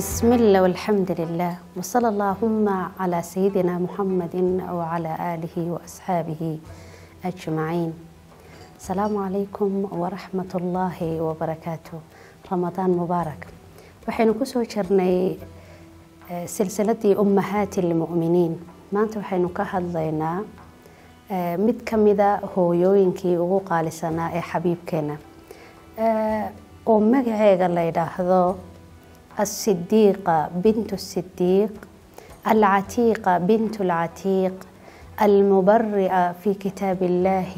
بسم الله والحمد لله وصلى اللهم على سيدنا محمد وعلى آله وأصحابه أجمعين السلام عليكم ورحمة الله وبركاته رمضان مبارك waxaynu kusoo jirnay silsiladii ummahaati lmu'miniin maanta waxaynu ka hadlaynaa mid ka mida hooyooyinkii ugu qaalisanaa ee xabiibkeena oo magaceega la yidhaahdo الصديقة بنت الصديق العتيقة بنت العتيق المبرئة في كتاب الله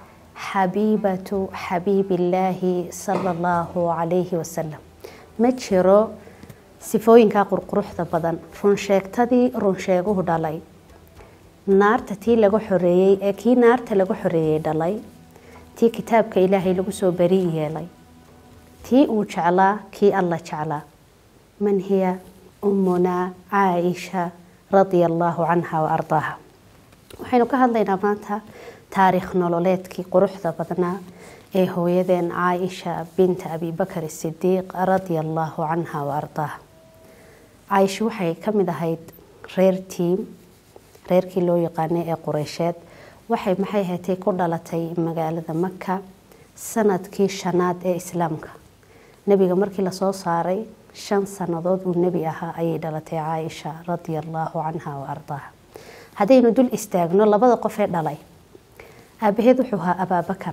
حبيبة حبيب الله صلى الله عليه وسلم ma jiro sifooyinkaa qurquruxda badan runsheegtadii runsheeguhu dhalay naarta tii laga xoreeyey ee kii naarta laga xoreeyey dhalay tii kitaabka ilaahay lagu soo beri yeelay tii uu jeclaa kii alla jeclaa man hiya ummunaa caaisha radia allaahu canha wa ardaaha waxaynu ka hadlaynaa maanta taariikh nololeedkii quruxda badnaa ee hooyadeen caaisha binta abibakar sidiiq radia allaahu canha wa ardaaha caaisha waxay ka mid ahayd reer tiim reerkii loo yaqaanay ee qureysheed waxay maxay hatay ku dhalatay magaalada maka sanadkii shanaad ee islaamka nebiga markii lasoo saaray shan sannadood uu nebi ahaa ayay dhalatay caaisha radia allaahu canha wa ardaaha haddaynu dul istaagno labada qof ee dhalay aabaheed wuxuu ahaa abaabakar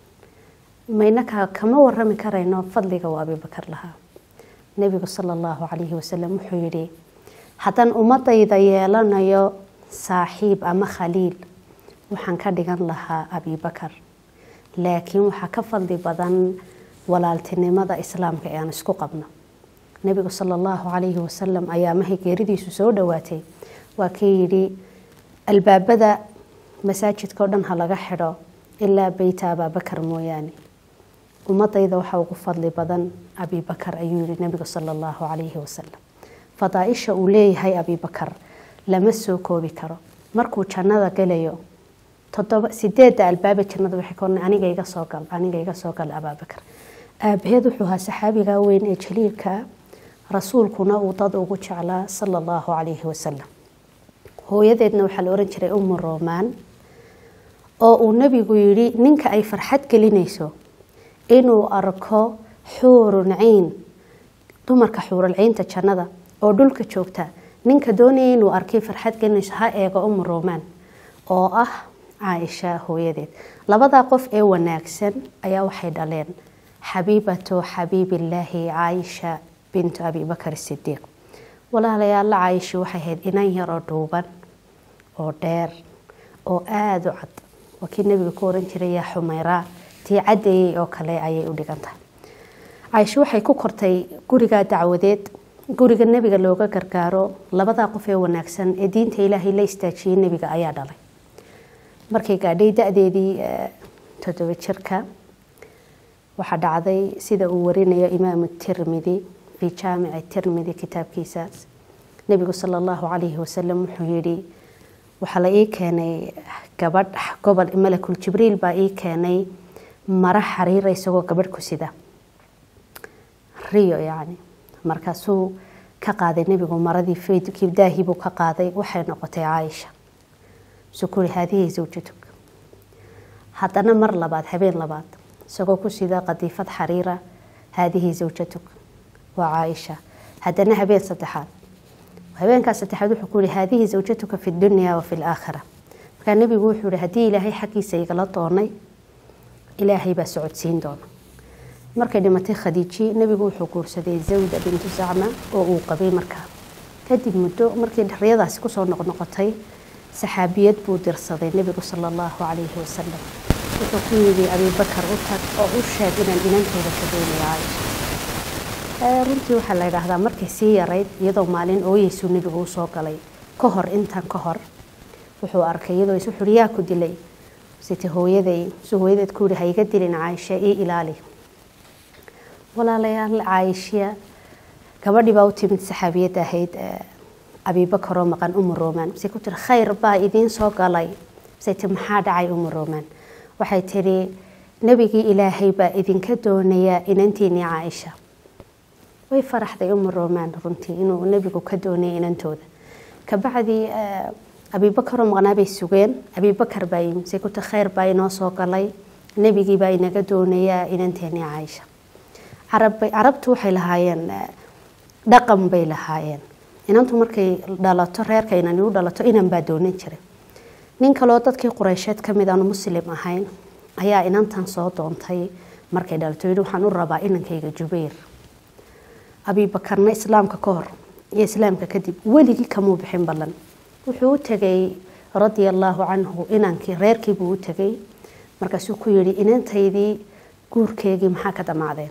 maynaka kama warami karayno fadliga uu abibakar lahaa nebigu sala allahu calayhi wasalam wuxuu yidhi haddaan ummadayda yeelanayo saaxiib ama khaliil waxaan ka dhigan lahaa abibakar laakiin waxaa ka fadli badan walaaltinimada islaamka ee aan isku qabno nebigu sala allahu calayhi wasalam ayaa mahay geeridiisu soo dhowaatay waa kii yidhi albaabada masaajidka o dhan ha laga xidho ilaa beyta abaabakar mooyaane ummadayda waxaa ugu fadli badan abibakar ayuu yihi nebigu sala allahu calayhi wasalam fadaaisha uu leeyahay abibakar lama soo koobi karo markuu jannada galayo todoba sideedda albaaba jannada waxay ka aniga iga soo gal aniga iga soo gal abaabakar aabaheed wuxuu ahaa saxaabiga weyn ee jaliilka rasuulkuna uu dad ugu jeclaa sala allahu calayhi wasalam hooyadeedna waxaa la oran jiray umu romaan oo uu nebigu yidhi ninka ay farxad gelinayso inuu arko xuurun ciin dumarka xuuralciinta jannada oo dhulka joogta ninka doonaya inuu arkay farxad gelinayso ha eego umu romaan oo ah caaisha hooyadeed labadaa qof ee wanaagsan ayaa waxay dhaleen xabiibatu xabiibillaahi caaisha bintu abibakar sidiiq walaalayaalla caaisha waxay ahayd inan yar oo dhuuban oo dheer oo aada u cad waa kii nebiga ku oran jiray yaa xumeyraa tii caddeeyey oo kale ayay u dhigan tahay caaisho waxay ku kortay gurigaa dacwadeed guriga nebiga looga gargaaro labadaa qof ee wanaagsan ee diinta ilaahay la istaajiyey nebiga ayaa dhalay markay gaadhay da-deedii toddoba jirka waxaa dhacday sida uu warinayo imaamu tirmidi fii jaamici tirmidi kitaabkiisaas nebigu sala allahu calayhi wasalam wuxuu yidhi waxaa la ii keenay gabadh gobol malakul jibriil baa ii keenay mara xariira isagoo gabadh ku sida riyo yacni markaasuu ka qaaday nebigu maradii kibdaahii buu ka qaaday waxay noqotay caaisha sukuri haadihii zawjatug haddana mar labaad habeen labaad isagoo ku sida qadiifad xariira haadihii zawjatug waa caaisha haddana habeen saddexaad habeenkaas saddexaad wuxuu ku yihi haadihi zawjatuka fi dunya wa fi laakhira markaa nebigu wuxuu yihi haddii ilaahay xaggiisa igala doonay ilaahay baa socodsiin doona markay dhimatay khadiiji nebigu wuxuu guursaday zawda bintu zacma oo uu qabay markaa kadib muddo markii riyadaasi kusoo noqnoqotay saxaabiyad buu dirsaday nebigu sala allahu calayhi wasalam wuxuu ku yidhi abibakar u tag oo u sheeg inaan inantooda ka doonaya caaisha runtii waxaa la yidhaahdaa markay sii yarayd iyadoo maalin ooyeysuu nebigu usoo galay ka hor intan ka hor wuxuu arkay iyadoo is wuxuuhi yaa ku dilay site hooyaday su hooyadeed ku yihi ha iga dilin caaisha ii ilaali walaalayaal caaishiya gabadhii baa u timid saxaabiyadda ahayd abibakar oo maqan umu romaan mase ku tiri khayr baa idiin soo galay mase ti maxaa dhacay umu romaan waxay tidhi nebigii ilaahay baa idinka doonayaa inantiinii caaisha way faraxday uma romaan runtii inuu nebigu ka doonayay inantooda kabacdi abiibakaroo maqnaa bay sugeen abiibakar baa yimid say kuta kheyr baa inoo soo galay nebigii baa inaga doonayaa inanteeni caaisha carabtu waxay lahaayeen dhaqan bay lahaayeen inantu markay dhalato reerka inani u dhalato inan baa doonan jiray nin kaloo dadkii qureysheed ka mid aanu muslim ahayn ayaa inantan soo doontay markay dhalato yidhi waxaan u rabaa inankayga jubayr abiibakarna islaamka ka hor iyo islaamka kadib weligii kamuu bixin ballan wuxuu u tegay radia allaahu canhu inankii reerkiibuu u tegay markaasuu ku yidhi inantaydii guurkeegii maxaa ka dhammaadeen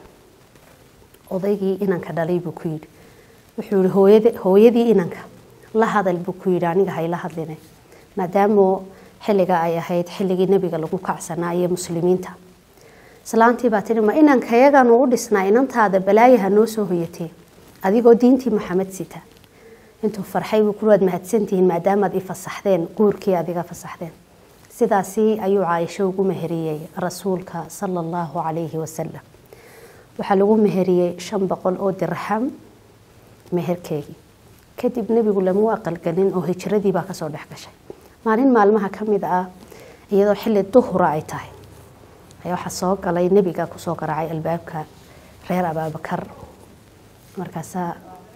odaygii inanka dhalay buu ku yidhi wuxuu yihi hooyadii inanka la hadal buu ku yidhi aniga hayla hadline maadaamu xilliga ay ahayd xilligii nebiga lagu kacsanaa iyo muslimiinta islaantii baa tihi ma inankayaganuu u dhisnaa inantaada balaayaha noo soo hoyatee adigoo diintii maxamed sita intuu farxay buu ku waad mahadsantihiin maadaamaad i fasaxdeen guurkii adiga fasaxdeen sidaasi ayuu caaisho ugu meheriyey rasuulka sala allahu calayhi wasalam waxaa lagu meheriyey shan boqol oo dirxam meherkeegii kadib nebigu lamu aqalgelin oo hijradii baa kasoo dhex gashay maalin maalmaha ka mid ah iyadoo xilli duhura ay tahay ayaa waxaa soo galay nebiga kusoo garaacay albaabka reer abaabakar markaasaa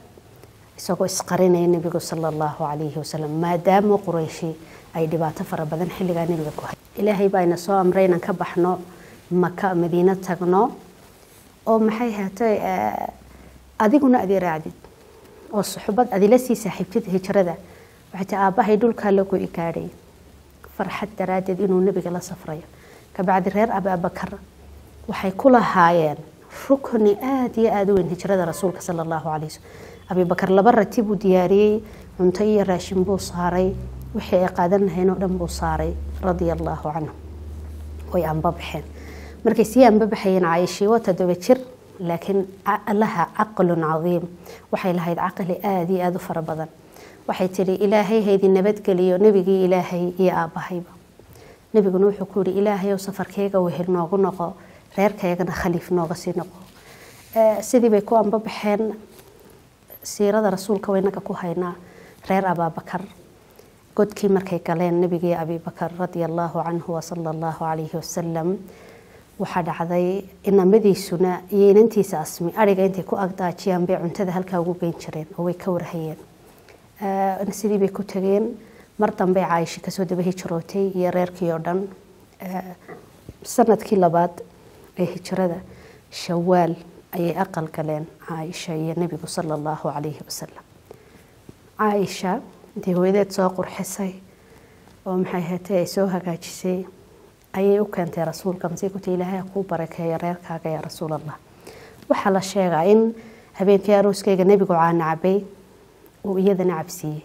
isagoo isqarinaya nebigu sala allahu calayhi wasalam maadaama qurayshi ay dhibaato fara badan xilligaa nebiga ku hay ilaahay baa ina soo amray inaan ka baxno maka madiino tagno oo maxay haatay adiguna adi raacdid oo suxbad adila sii saaxiibtid hijrada waxay tii aabbahay dhulkaa lagu igaadhay farxad daraaddeed inuu nebiga la safrayo kabacdi reer abaabakar waxay ku lahaayeen rukni aada iyo aada u weyn hijrada rasuulka sala allahu calay waslm abibakar laba rati buu diyaariyey cunto iyo raashin buu saaray wixii ay qaadan lahayn oo dhan buu saaray radia allaahu canhu way anbabaxeen markay sii anbabaxayeen caayishii waa toddoba jir laakiin laha caqlun cadiim waxay lahayd caqli aada iyo aada u fara badan waxay tidhi ilaahay haydin nabadgeliyo nebigii ilaahay iyo aabbahayba nebiguna wuxuu ku yihi ilaahay ow safarkeyga wehel noogu noqo reerkaygana khaliif nooga sii noqo sidii bay ku anbabaxeen siirada rasuulka waynaga ku haynaa reer abaabakar godkii markay galeen nebigii abibakar radia allaahu canhu wasala allahu calayhi wasalam waxaa dhacday inamadiisuna iyo inantiisa asmi ariga intay ku agdaajiyaan bay cuntada halkaa ugu geyn jireen oo way ka warhayeen sidii bay ku tageen mar dambey caaisha kasoo daba hijrootay iyo reerkii oo dhan sanadkii labaad ee hijrada shawaal ayay aqal galeen caaisha iyo nebigu sala allahu calayhi wasalam caaisha intay hooyadeed soo qurxisay oo maxay hatay ay soo hagaajisay ayay u keentay rasuulka masay ku tii ilaahay kuu barakeeyo reerkaaga yaa rasuul allah waxaa la sheegaa in habeenkii arooskeyga nebigu caana cabay uu iyadana cabsiiyey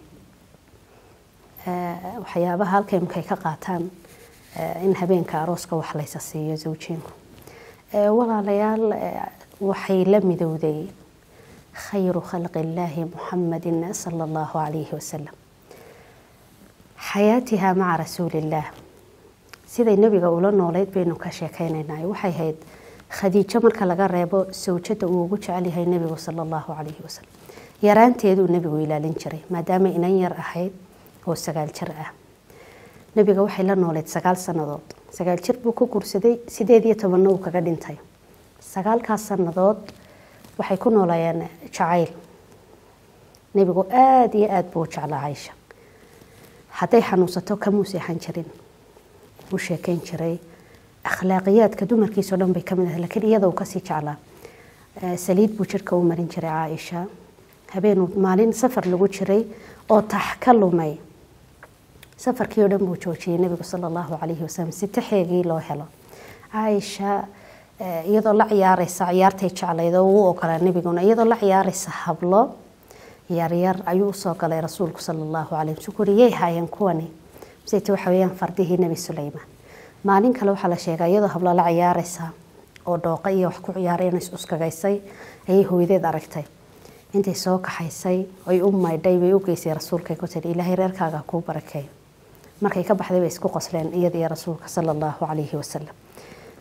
waxyaabaha halkay markay ka qaataan in habeenka arooska wax laysa siiyo zawjiinku walaalayaal waxay la midowday khayru khalqi illaahi muxamadin sala allahu calayhi wasalam xayaatiha maca rasuulillaah siday nebiga ula nooleyd baynu ka sheekeynaynaa waxay ahayd khadiijo marka laga reebo sawjada uu ugu jecel yahay nebigu sala allahu calayhi wasalam yaraanteeduu nebigu ilaalin jiray maadaama inan yar ahayd oo sagaal jir ah nebiga waxay la nooleyd sagaal sannadood sagaal jir buu ku guursaday sideed iyo tobanna uu kaga dhintay sagaalkaas sannadood waxay ku noolayeen jacayl nebigu aada iyo aada buu u jeclaa caysha hadday xanuunsato kamuu seexan jirin u sheekeyn jiray akhlaaqiyaadka dumarkiisao dhan bay kamid ahay lakiin iyada uu kasii jeclaa saliid buu jirka u marin jiray caaisha habeenuu maalin safar lagu jiray oo tax ka lumay safarkii oo dhan buu joojiyey nebigu sala allahu calayhi wasalam si taxeegii loo helo caaisha iyadoo la ciyaareysa ciyaartay jeclayd oo uu ogolaa nebiguna iyadoo la ciyaareysa hablo yaryar ayuu usoo galay rasuulku sala allahu calayh wasallam kuri yay haayeen kuwani masayte waxa weeyaan fardihii nebi suleymaan maalin kale waxaa la sheegaa iyadoo hablo la ciyaareysa oo dhooqa iyo wax ku ciyaareen is uskagaysay ayay hooyadeed aragtay intay soo kaxaysay ay u maydhay bay u geysay rasuulkay ku tidhi ilaahay reerkaaga kuu barakeeyo markay ka baxday bay isku qosleen iyada iyo rasuulka sala allahu calayhi wasalam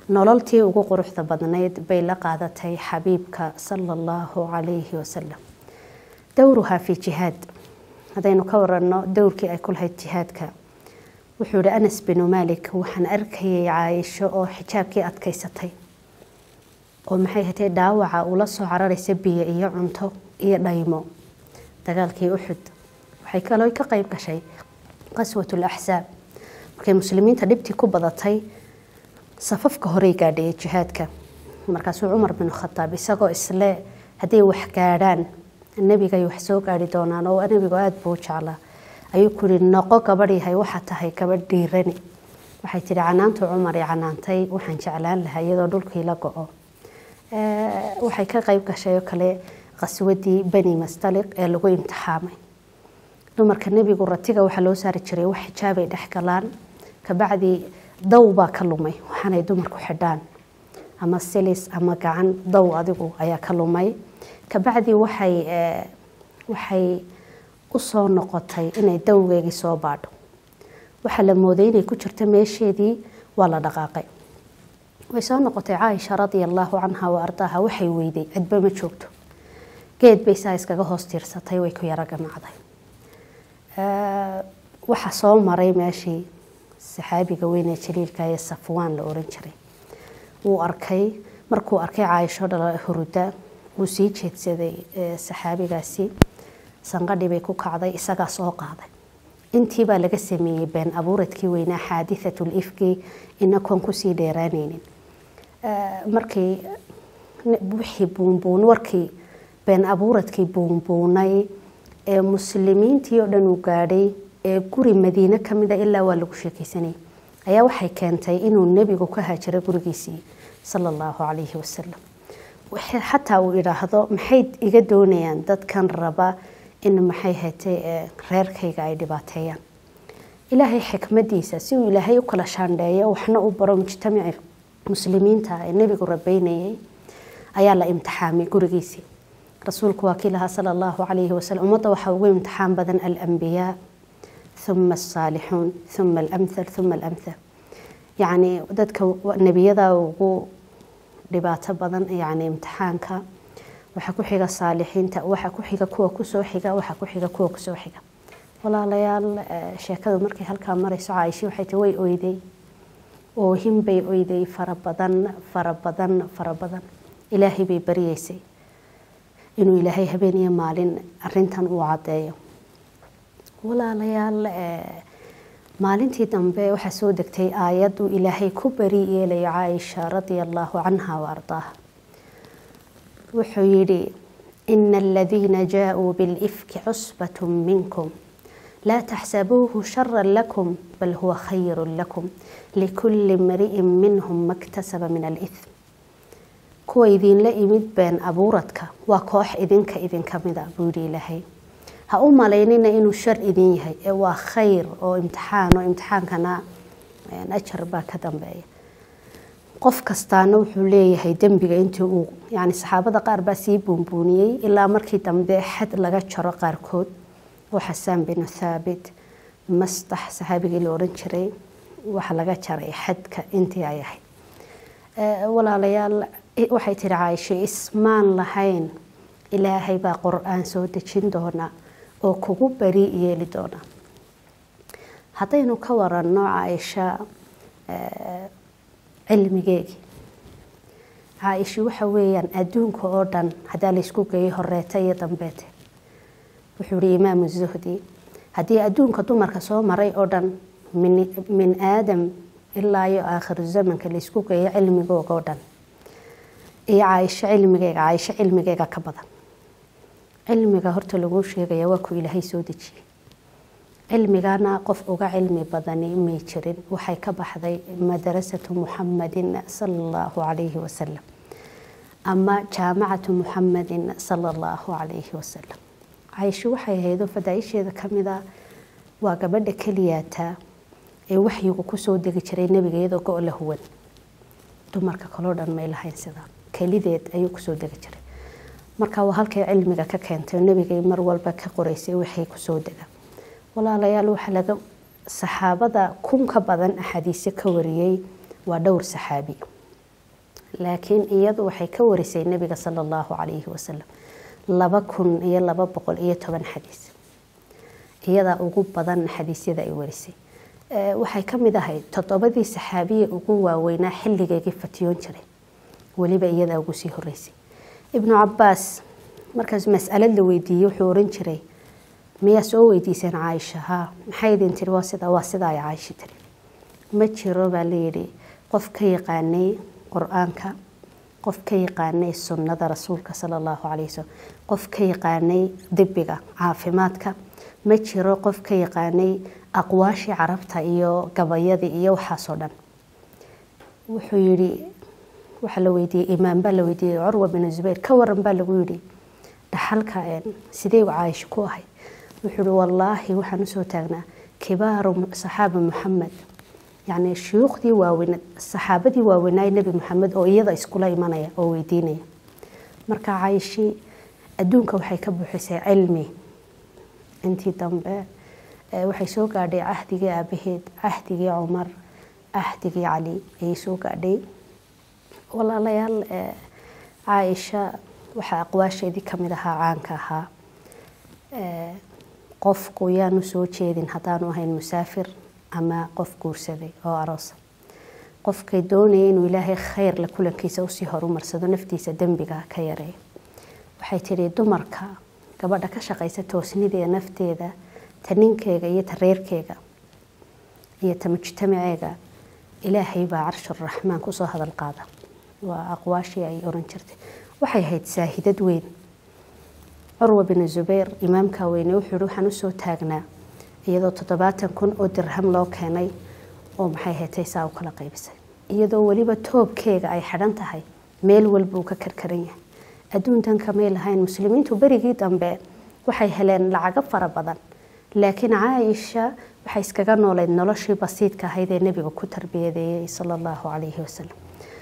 nololtii ugu quruxda badnayd bay la qaadatay xabiibka sala allahu calayhi wasalam dowruhaa fi jihaad haddaynu ka waranno dowrkii ay ku lahayd jihaadka wuxuu yihi anas binu malik waxaan arkayay caaisho oo xijaabkii adkaysatay oo maxay hatay dhaawaca ula soo cararaysa biyo iyo cunto iyo dhaymo dagaalkii uxud waxay kaloo ka qayb gashay qaswat laxsaab markay muslimiinta dhibtii ku badatay safafka horey gaadhayay jihaadka markaasuu cumar bin khataab isagoo isle hadday wax gaadhaan nebigay wax soo gaari doonaan oo nebigu aada buu jeclaa ayuu ku yihi noqo gabadh yahay waxaa tahay gabadh dhiirani waxay tihi canaantu cumar i canaantay waxaan jeclaan lahaa iyadoo dhulkii la go-o waxay ka qayb gashay oo kale qaswadii bani mastaliq ee lagu imtixaamay dumarka nebigu ratiga waxaa loo saari jiray wax xijaabay dhex galaan kabacdi daw baa ka lumay waxaanay dumarku xidhaan ama silis ama gacan daw adigu ayaa ka lumay kabacdi waxay waxay usoo noqotay inay dawgeegii soo baadho waxaa la mooday inay ku jirto meesheedii waa la dhaqaaqay way soo noqotay caaisha radia allaahu canha wa ardaaha waxay weyday cidba ma joogto geed bay saa iskaga hoos tiirsatay way ku yaro gamacday waxaa soo maray meeshii saxaabiga weyn ee jaliilka ee safwaan la oran jiray wuu arkay markuu arkay caaisho dhala huruda wuu sii jeedsaday saxaabigaasi sanqadhi bay ku kacday isagaa soo qaaday intii baa laga sameeyey been abuuradkii weynaa xaadihatul ifki inakoon kusii dheeraanaynin markii wixii buunbuun warkii been abuuradkii buunbuunay ee muslimiintii oo dhan uu gaadhay ee guri madiine ka mida ilaa waa lagu sheekeysanayay ayaa waxay keentay inuu nebigu ka haajiro gurigiisii sala allahu calayhi wasalam xataa uu idhaahdo maxay iga doonayaan dadkan raba in maxay hatay reerkayga ay dhibaateeyaan ilaahay xikmadiisa si uu ilaahay u kala shaandheeyo waxna u baro mujtamaci muslimiinta ee nebigu rabeynayay ayaa la imtixaamay gurigiisii rasuulku waa kii lahaa sala allahu calayhi wasalam ummadda waxaa ugu imtixaan badan alambiyaa uma asaalixuun uma alamthal uma alamthal yacni dadka nebiyada ugu dhibaato badan yacni imtixaanka waxaa ku xiga saalixiinta waxaa ku xiga kuwa kusoo xiga waxaa ku xiga kuwa kusoo xiga walaalayaal sheekadu markay halkaa marayso caaisha waxay tii way oyday oohin bay oyday fara badan fara badan fara badan ilaahay bay baryeysay inuu ilaahay habeen iyo maalin arintan uu caddeeyo walaalayaal maalintii dambe waxaa soo degtay aayad uu ilaahay ku bari yeelayo caaisha radia allaahu canha wa ardaaha wuxuu yidhi ina aladiina jaaءuu biاlifki cusbat minkum laa taxsabuuhu shara lakum bal huwa khayru lakum likuli mri'in minhum maktasaba min alإثm kuwa idinla imid been abuuradka waa koox idinka idinka mida buu yidhi ilaahay ha u malaynina inuu shar idin yahay ee waa khayr oo imtixaan oo imtixaankana ajar baa ka dambeeya qof kastaana wuxuu leeyahay dembiga intii uu yani saxaabada qaar baa sii buunbuuniyey ilaa markii dambe xad laga jaro qaarkood oo xasaan binu thaabit mastax saxaabigii la odhan jiray waxa laga jaray xadka intii ay ahayd walaalayaal waxay tihi caaisho ismaan lahayn ilaahay baa qur-aan soo dejin doona oo kugu bari yeeli doona haddaynu ka waranno caaisha cilmigeegii caaisha waxa weeyaan adduunka oo dhan haddaa laysku geeyay horeeta iyo dambeete wuxuu yihi imaamu zuhdi haddii adduunka dumarka soo maray oo dhan min aadam ilaa iyo aakhiru zamanka laysku geeyo cilmigooga oo dhan iyo caaisho cilmigeega caaisho cilmigeega ka badan cilmiga horta laguu sheegaya waa ku ilaahay soo dejiyey cilmigana qof uga cilmi badani may jirin waxay ka baxday madrasatu muxamadin sala allahu calayhi wasalam ama jaamacatu muxamadin sala allahu calayhi wasalam caaisho waxay ahaydoo fadaaisheeda kamida waa gabadha keliyaata ee waxyigu kusoo degi jiray nebiga iyadoo go- la huwan dumarka kaloo dhan may lahayn sidaa kelideed ayuu kusoo degi jiray marka waa halkay cilmiga ka keentay nebigay mar walba ka qoreysay waxay kusoo dega walaalayaal waxaa laga saxaabada kun ka badan axaadiisyo ka wariyey waa dhowr saxaabi laakiin iyadu waxay ka warisay nebiga sala allahu calayhi wasalam laba kun iyo laba boqol iyo toban xadiis iyadaa ugu badan xadiisyada ay warisay waxay ka mid ahayd toddobadii saxaabiya ugu waaweynaa xilligeygii fatiyoon jiray weliba iyadaa ugu sii horeysay ibnu cabaas markaas mas'alad la weydiiyey wuxuu oran jiray miyaa soo weydiiseen caaisha haa maxay idin tiri waa sida waa sida ay caaisha tiri ma jiro baa layidhi qof ka yaqaanay qur-aanka qof ka yaqaanay sunnada rasuulka sala allahu calayhi wasalam qof ka yaqaanay dibiga caafimaadka ma jiro qof ka yaqaanay aqwaashii carabta iyo gabayadii iyo waxaasoo dhan wuxuu yidhi waxaa la weydiiyey imaam baa la weydiiyey curwa binu zubayr ka waran baa lagu yidhi dhaxalka sidee caaisha ku ahayd wuxuu yihi wallaahi waxaan usoo taagnaa kibaaru saxaaba muxamed yacni shuyuukhdii waaweyn saxaabadii waaweynaaye nebi maxamed oo iyada iskula imanaya oo weydiinaya marka caaishii adduunka waxay ka buuxisay cilmi intii dambe waxay soo gaadhay cahdigii aabaheed cahdigii cumar cahdigii cali ayay soo gaadhay walaalayaal caaisha waxaa aqwaasheedii kamid ahaa caanka ahaa qofku yaanu soo jeedin haddaanu ahayn musaafir ama qof guursaday oo aroosa qofkay doonaya inuu ilaahay khayr la kulankiisa usii horumarsado naftiisa dembiga ka yareeyo waxay tidhi dumarka gabadha ka shaqaysa toosnideeda nafteeda ta ninkeega iyo ta reerkeega iyo ta mujtamaceega ilaahay baa carshuraxmaan kusoo hadal qaada waa aqwaashii ay oran jirtay waxay ahayd saahidad weyn curwa binu zubayr imaamka weyne wuxuu yihi waxaan usoo taagnaa iyadoo toddobaatan kun oo dirham loo keenay oo maxay hetay saa u kala qaybisay iyadoo weliba toobkeega ay xidhan tahay meel walba uu ka karkaran yahay adduuntan kamay lahayn muslimiintu berigii dambe waxay heleen lacago fara badan laakiin caaisha waxay iskaga nooleyd noloshii basiidka ahayd ee nebiga ku tarbiyadeeyey sala allahu calayhi wasalam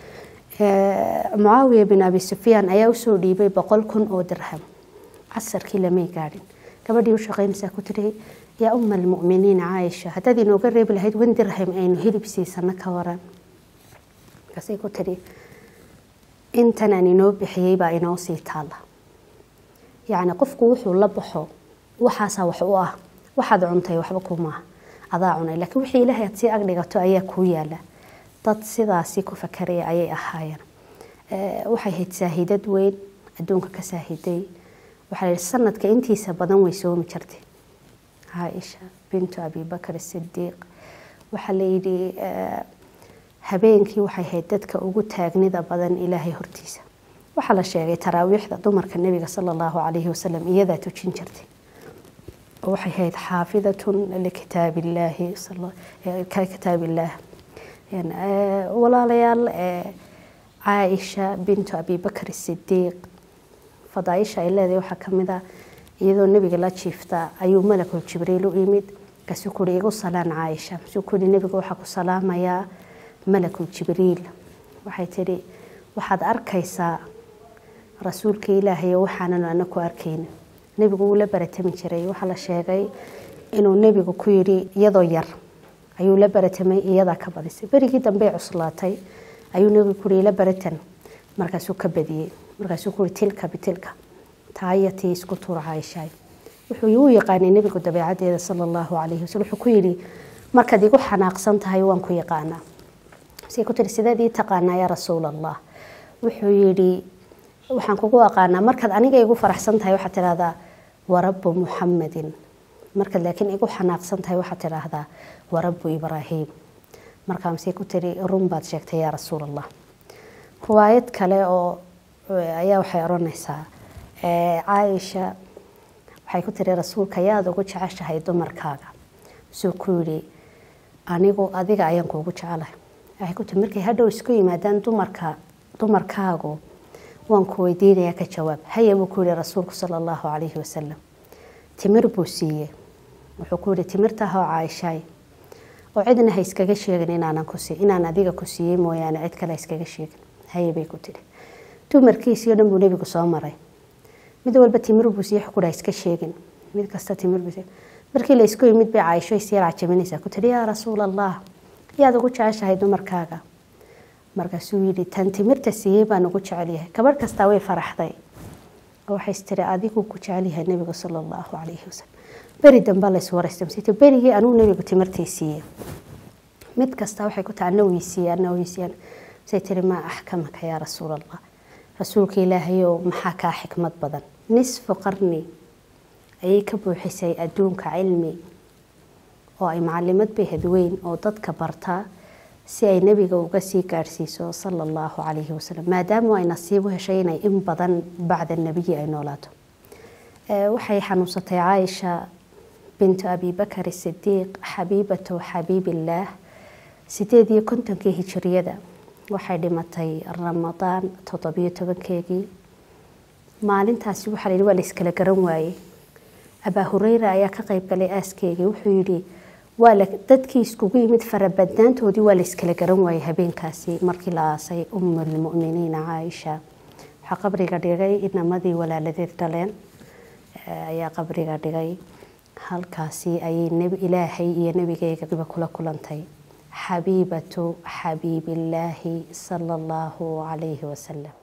mucaawiya bin abi sufyaan ayaa usoo dhiibay boqol kun oo dirham casarkii lamay gaadhin gabadhii u shaqaynaysaa ku tiri yaa uma almu'miniin caaisha haddaad inooga reebi lahayd wan dirham aynu hilib siisano ka waran markaasay ku tiri intan aan inoo bixiyey baa inoo sii taalla yacni qofku wuxuu la baxo waxaasaa wax u ah waxaad cuntay waxba kumaaha adaa cunay laakiin wixii ilaahay aad sii agdhigato ayaa kuu yaala dad sidaasi ku fakaraya ayay ahaayeen waxay hayd saahidad weyn adduunka ka saahiday waxaa la yidhi sanadka intiisa badan way soomi jirtay caaisha bintu abibakar sidiiq waxaa la yidhi habeenkii waxay ahayd dadka ugu taagnida badan ilaahay hortiisa waxaa la sheegay taraawiixda dumarka nebiga sala allahu calayhi wasalam iyadaa tujin jirtay waxay ahayd xaafidatun likitaab illaahi kitaab illaah walaalayaal caaisha bintu abibakar sidiiq fadaaisha ay leedahay waxaa kamid ah iyadoo nebiga la jiifta ayuu malakul jibriil u yimid kasuu kuri igu salaan caaisha kasuu kuri nebiga waxaa ku salaamayaa malakul jibriil waxay tidhi waxaad arkaysaa rasuulka ilaahay waxaanan ana ku arkayna nebigu wuu la baratami jiray waxaa la sheegay inuu nebigu ku yidhi iyadoo yar ayuu la baratamay iyadaa ka badisay berigii dambey cuslaatay ayuu nebigu kuri la baratan markaasuu ka badiyey markaasuu kuri tilka bitilka taaya tii isku tuura caaishaay wuxuu u yaqaanay nebigu dabeecadeeda sala allahu calayhi wasallam wuxuu ku yidhi markaad igu xanaaqsan tahay waan ku yaqaanaa say ku tiri sideed ii taqaanaa yaa rasuul allah wuxuu yidhi waxaan kugu aqaanaa markaad aniga igu faraxsan tahay waxaad tidhahdaa warabbu muxamadin markaad laakiin igu xanaaqsan tahay waxaad tidhaahdaa warabbu ibraahiim markaa masay ku tiri run baad sheegtay yaa rasuul allah riwaayad kale oo ayaa waxay odhanaysaa caaisha waxay ku tiri rasuulka yaad ugu jeceshahay dumarkaaga suu ku yidhi anigu adiga ayaan kuugu jecelahay waxay ku tiri markay hadhow isku yimaadaan dumarka dumarkaagu waan ku weydiinayaa ka jawaab haya buu ku yihi rasuulku sala allahu calayhi wasalam timir buu siiyey wuxuu ku yihi timirtaahoo caaishaay oo cidna ha iskaga sheegin inaanan ku sii inaan adiga ku siiyey mooyaane cid kale ha iskaga sheegin haye bay ku tiri dumarkiisii o dhan buu nebigu soo maray mid walba timir buu siiyey xukudha iska sheegin mid kasta timir buu siiyey markii la isku yimid bay caaisho isyar cajaminaysaa ku tiri yaa rasuul allah yaad ugu jeceshahay dumarkaaga markaasuu yidhi tan timirta siiyey baan ugu jecelyahay gabadh kastaa way faraxday waxay istiri adigu ku jecelyahay nebiga sala allahu calayhi wasalam beri dambaa lays waraystamsita berigii anuu nebigu timirtay siiyey mid kasta waxay ku tahay ana weysiiye ana weysiiyan say tiri maa axkamaka yaa rasuul allah rasuulka ilaahayow maxaa kaa xikmad badan nisfu qarni ayay ka buuxisay adduunka cilmi oo ay macalimad bay hadweyn oo dadka bartaa si ay nebiga uga sii gaadhsiiso sala allahu calayhi wasalam maadaama ay nasiib u heshay inay in badan bacda nebiyi ay noolaato waxay xanuunsatay caaisha bintu abibakar sidiiq xabiibatu xabiibillaah sideed iyo kontonkii hijiriyada waxay dhimatay ramadaan toddobiyo tobankeegii maalintaasi waxaa la yidhi waa la iskala garan waayey abaa hureyra ayaa ka qayb galay aaskeygii wuxuu yidhi waa la dadkii iskugu yimid farabadnaantoodii waa la iskala garan waayey habeenkaasi markii la aasay umulmuminiina caaisha waxaa qabriga dhigay inamadii walaaladeed dhaleen ayaa qabriga dhigay halkaasi ayay nebi ilaahay iyo nebigeygaba kula kulantay xabiibatu xabiibillaahi sala allahu calayhi wasalam